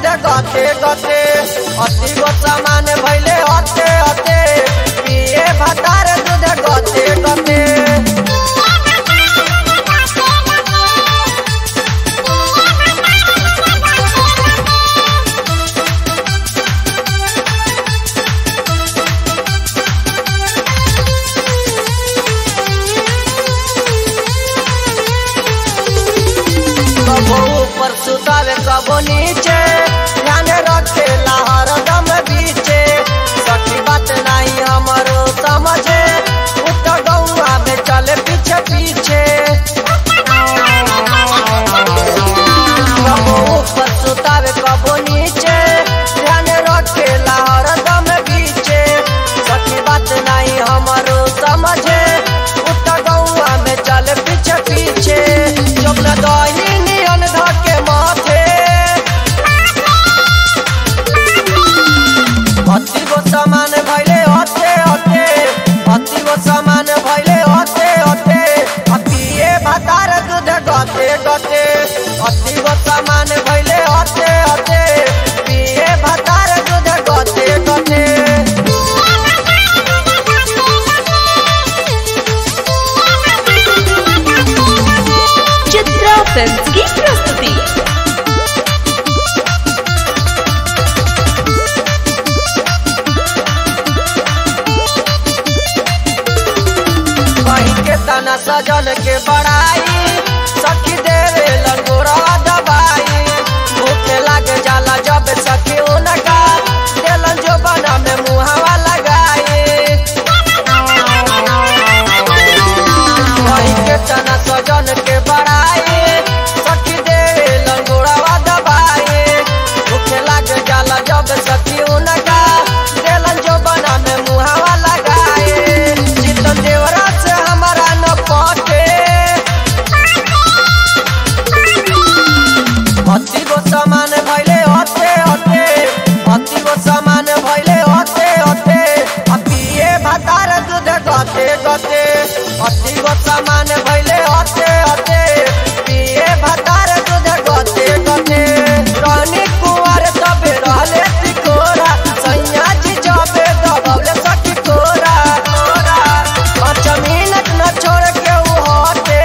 दूध गते गते अति गो सामान भैले हते हते पिए भतार दूध गते गते कबो ऊपर सुतावे कबो नीचे ध्यान रखे हर दम बीचे सखी बात नहीं हमारो समझे उत्तर गौआ में चले पीछे पीछे कबो ऊपर सुतावे कबो नीचे ध्यान रखे हर दम बीचे सखी बात नहीं हमारो समझे उत्तर गौआ में चले पीछे पीछे जब न दही नियन धके माथे अति गो सामान भैले हते हते अति गो सामान भैले हते हते अतिए भातार दूध गते गते अति गो सामान भैले हते हते पिए भातार दूध गते गते चित्रा फिल्म की प्रस्तुति कहीं के तना सजल के बड़ाई सखी देवे लंगोरा दबाई भूखे लाग जाला जब सखी उनका देलन जो बना में मुहावा लगाई कहीं के तना सजल के बड़ाई सखी देवे लंगोरा दबाई भूखे लाग जाला जब सखी उनका देलन जो बना में मुहावा लगाई चितन देवरा से हमारा न पटे अति गो सामान भैले हते हते अति गो सामान भैले हते हते अतिए भातार दूध गते गते अति गो सामान भैले हते हते पिए भातार दूध गते गते रानी कुंवर तबे रहले तिकोरा सैया जी जबे दबले सखी तोरा तोरा पाँच मिनट न छोड़ के उ हटे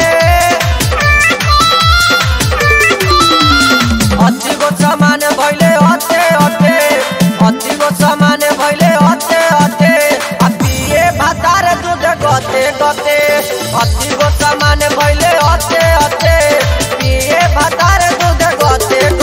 अति गो सामान भैले हते हते अति गो सामान भैले हते हते आ पिए भातार दूध गते गते अति गो सामान भैले हते हते पिए भातार दूध गते